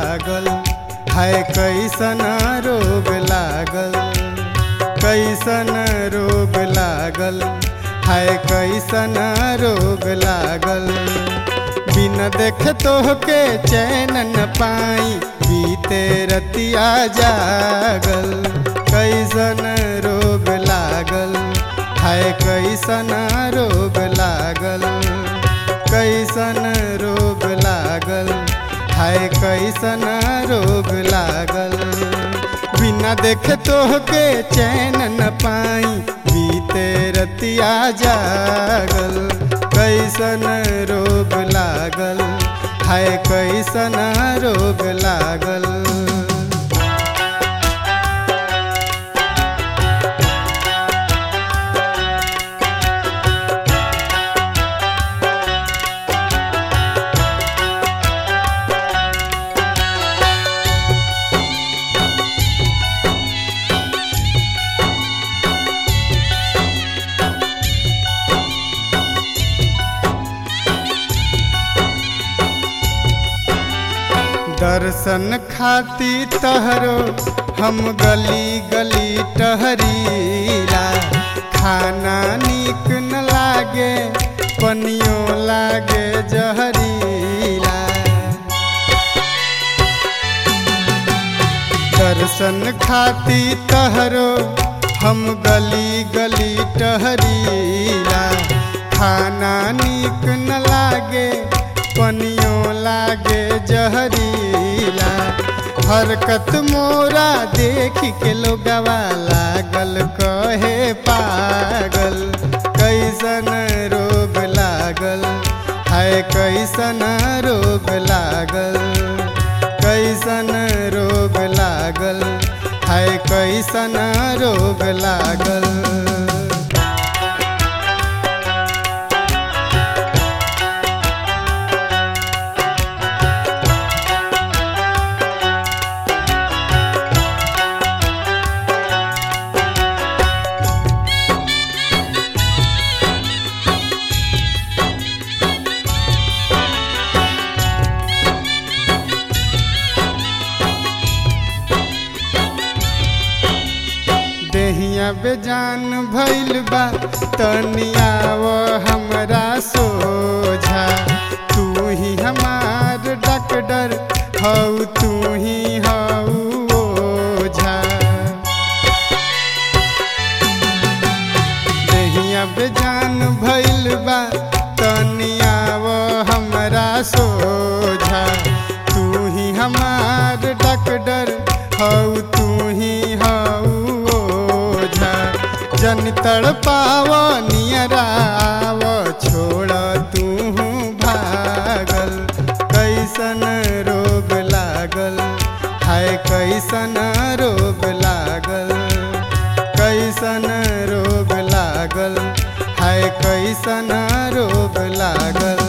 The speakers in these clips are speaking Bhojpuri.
लागल है कैसन रोग लागल कैसन रोग लागल है कैसन रोग लागल बिन देख तोहके चैन न पाई बीते रतिया जागल कैसन रोग लागल है कैसन रोग लागल कैसन रोग लागल है कैसन रोग लागल बिना देख तोहके चैन न पाई बीते रतिया जागल कैसन रोग लागल है कैसन रोग लागल दर्शन खाती तहरो हम गली गली टहरीला खाना निक न लागे पनियो लागे जहरीला दर्शन खाती तहरो हम गली गली टहरीला खाना निक न लागे पनियो लागे जहरीला हरकत मोरा देख के लोगवा लागल कहे पागल कैसन रोग लागल है कैसन रोग लागल कैसन रोग लागल है कैसन रोग लागल देहिया बेजान भइल बा तनिया वो हमरा सोझा तू ही हमार डॉक्टर हऊ तू ही हऊ ओझा देहिया बेजान भइल बा तनिया वो हमरा सोझा तू ही हमार डॉक्टर हऊ तू ही हऊ ओझा जन तड़पाव नियराव छोड़ तू भागल कैसन रोग लागल है कैसन रोग लागल कैसन रोग लागल है कैसन रोग लागल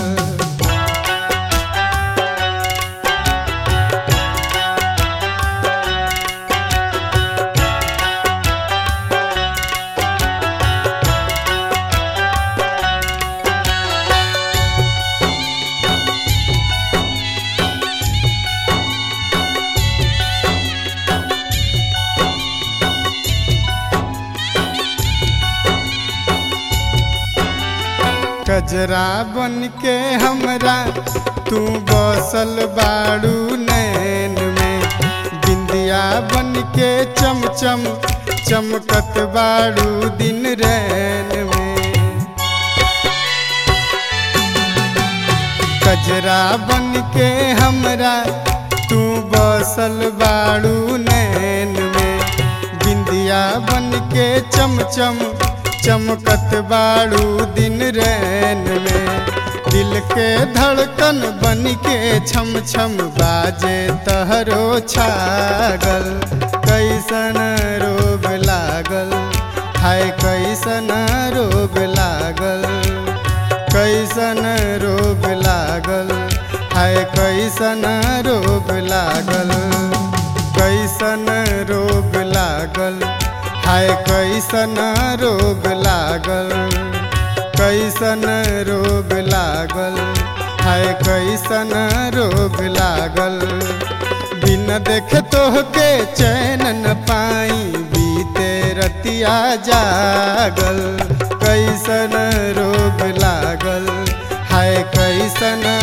कजरा बन के हमरा तू बसल बाड़ू नैन में बिंदिया बन के चमचम चमकत बाड़ू दिन रैन में कजरा बन के हमरा तू बसल बाड़ू नैन में बिंदिया बन के चमचम चमकत बाड़ू दिन रैन में दिल के धड़कन बन के छम छम बाजे तहरो छागल कैसन रोग लागल है कैसन रोग लागल कैसन रोग लागल है कैसन रोग लागल कैसन रोग लागल है कैसन रोग लागल कैसन रोग लागल है हाय कैसन रोग लागल बिन देख तोहके चैन न पाई बीते रतिया जागल कैसन रोग लागल हाय कैसन